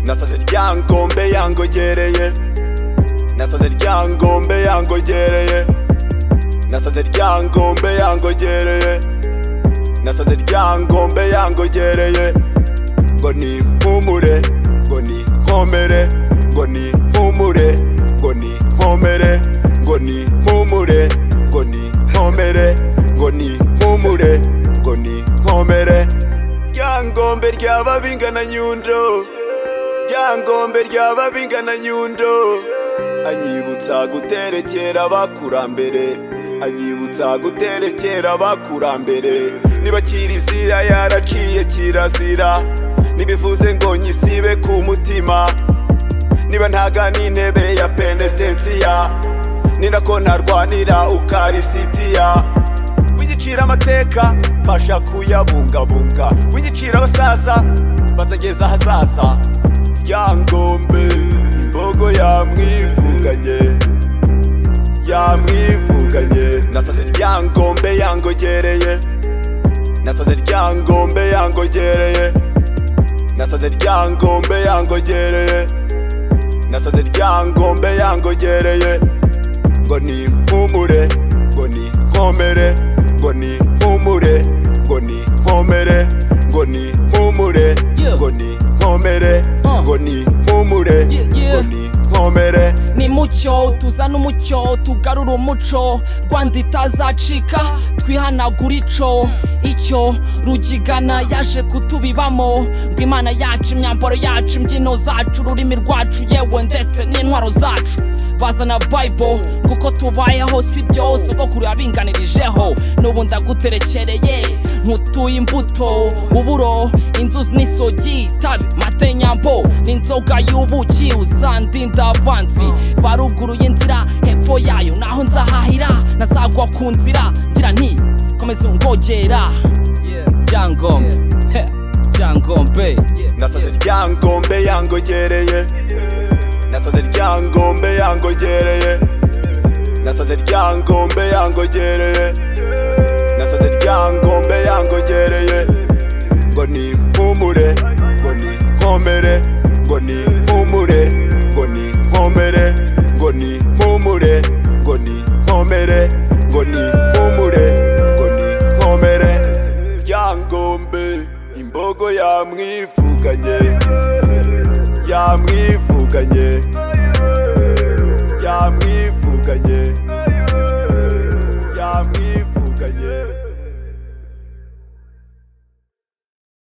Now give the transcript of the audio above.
nasaze ryangombe yangogereye nasaze ryangombe yangogereye nasaze ryangombe yangogereye nasaze ryangombe yangogereye ngo ni mpumure ngo ni nkomere ngo ni mpumure ngo ni nkomere ngo ni mpumure ngo ni nkomere ngo ni mpumure ngo ni nkomere ryangombe ryaba bingana nyundo ryangombe ryaba bingana nyundo anyibutsa guterekera abakurambere anyibutsa guterekera abakurambere nibakira izira yaraciye kirazira ntibivuze ngo nyisibe ku mutima niba ntaga n'intebe ya penetensiya ninako ntarwanira ukarisitiya wigicira amateka mfasha kuyabungabunga wigicira abasaza bazageza ahazaza ryangombe imbogo yamwivuganye yamwivuganye nasaze ryangombe yangogereye nasaze ryangombe yangogereye nasaze ryangombe yangogereye nasaze ryangombe yangogereye ngo ni mpumure ngo ni nkomere ngo ni mpumure ngo ni nkomere ngo ni mpumure Yeah. ngo ni nkomere Uh. ngo ni mpumure Yeah, yeah. ngo ni nkomere ni mucyo tuzana umucyo tugarura umuco rwanda itazacika twihanagura ico icyo rugigana yaje kutubibamo ngo imana yacu imyambaro yacu imbyino zacu ururimi rwacu yewe ndetse n'intwaro zacu bazana bible kuko tubayeho si byo sogokuru yabinganirijeho n'ubu ndaguterekereye nkutuye imbuto uburo inzuzi n'isogi itabi mate nyambo n'inzoga y'ubuki uzandinda abanzi baruguru y'inzira hepfo yayo naho nzahahira nazagwa ku nzira ngira nti komeza ungogera byangombe Heh, byangombe nasaze ryangombe yangogereye nasaze ryangombe yangogereye nasaze ryangombe yangogereye nasaze ryangombe yangogereye ngo ni mpumure ngo ni nkomere ngo ni mpumure ngo ni nkomere ngo ni mpumure ngo ni nkomere ngo ni mpumure ngo ni nkomere ryangombe imbogo yamwivuganye yamwivuganye